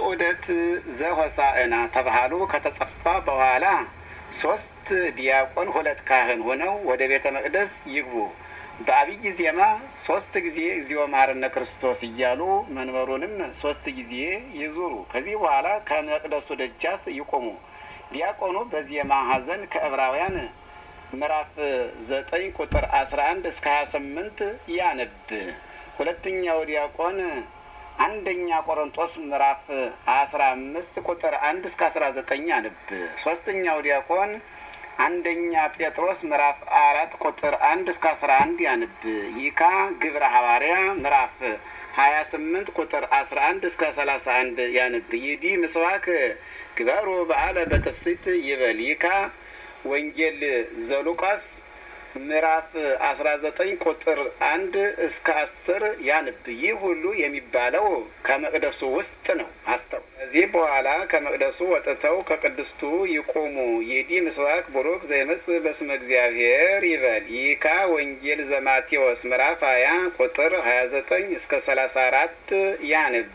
ዑደት ዘሆሳዕና ተባህሉ ከተጸፋ በኋላ ሶስት ዲያቆን ሁለት ካህን ሆነው ወደ ቤተ መቅደስ ይግቡ። በአብይ ዜማ ሶስት ጊዜ እግዚኦ መሐረነ ክርስቶስ እያሉ መንበሩንም ሶስት ጊዜ ይዙሩ። ከዚህ በኋላ ከመቅደሱ ደጃፍ ይቆሙ። ዲያቆኑ በዜማ ሀዘን ከዕብራውያን ምዕራፍ ዘጠኝ ቁጥር አስራ አንድ እስከ ሀያ ስምንት ያነብ። ሁለተኛው ዲያቆን አንደኛ ቆሮንጦስ ምዕራፍ አስራ አምስት ቁጥር አንድ እስከ አስራ ዘጠኝ ያነብ። ሶስተኛው ዲያቆን አንደኛ ጴጥሮስ ምዕራፍ አራት ቁጥር አንድ እስከ አስራ አንድ ያንብ። ይካ ግብረ ሐዋርያ ምዕራፍ ሀያ ስምንት ቁጥር አስራ አንድ እስከ ሰላሳ አንድ ያንብ። ይዲ ምስባክ ግበሩ በዓለ በትፍሲት ይበል። ይካ ወንጌል ዘሉቃስ ምዕራፍ አስራ ዘጠኝ ቁጥር አንድ እስከ አስር ያንብ። ይህ ሁሉ የሚባለው ከመቅደሱ ውስጥ ነው። አስተው ከዚህ በኋላ ከመቅደሱ ወጥተው ከቅድስቱ ይቆሙ። ይዲ ምስባክ ቡሩክ ዘይመጽእ በስመ እግዚአብሔር ይበል። ይካ ወንጌል ዘማቴዎስ ምዕራፍ ሀያ ቁጥር ሀያ ዘጠኝ እስከ ሰላሳ አራት ያንብ።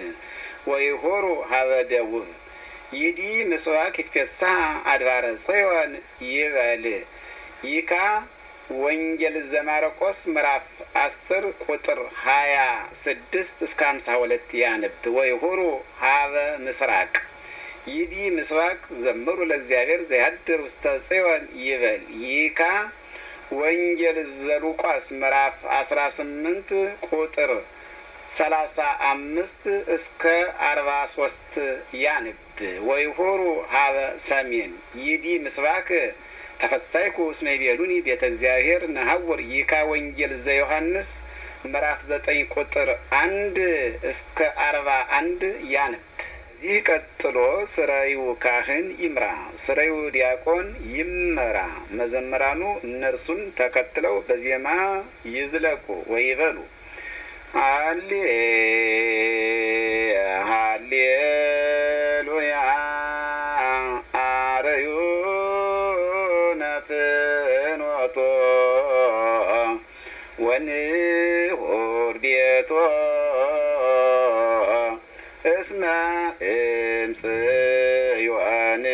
ወይሆሩ ሀበ ደቡብ ይዲ ምስባክ ይትፌሳህ አድባረ ጽዮን ይበል። ይካ ወንጌል ዘማርቆስ ምዕራፍ አስር ቁጥር ሀያ ስድስት እስከ ሀምሳ ሁለት ያንብ። ወይሁሩ ሀበ ምስራቅ ይዲ ምስባክ ዘምሩ ለእግዚአብሔር ዘያድር ውስተ ጽዮን ይበል። ይካ ወንጌል ዘሉቃስ ምዕራፍ አስራ ስምንት ቁጥር ሰላሳ አምስት እስከ አርባ ሶስት ያንብ። ወይሁሩ ሀበ ሰሜን ይዲ ምስባክ ተፈሳይኩ እስመ ይቤሉኒ ቤተ እግዚአብሔር ነሐውር ይካ ወንጌል ዘዮሐንስ ምዕራፍ ዘጠኝ ቁጥር አንድ እስከ አርባ አንድ ያንብ። እዚህ ቀጥሎ ስራዩ ካህን ይምራ፣ ስራዩ ዲያቆን ይመራ። መዘምራኑ እነርሱን ተከትለው በዜማ ይዝለቁ ወይበሉ ሃሌ ሃሌሉያ አረዩ ፍኖቶ ወንሁር ቤቶ እስመ እምጽዮን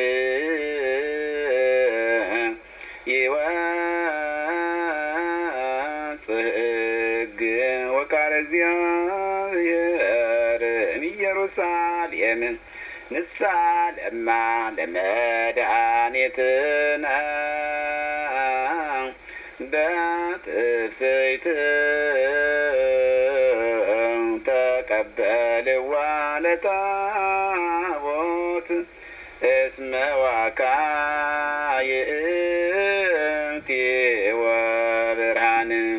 ይወጽእ ሕግ ወቃለ እግዚአብሔር እምኢየሩሳሌም ንሳ ለማ ለመድኃኒትነ በትፍስሕት ተቀበልዋ ለታቦት እስመ ዋካይእቲ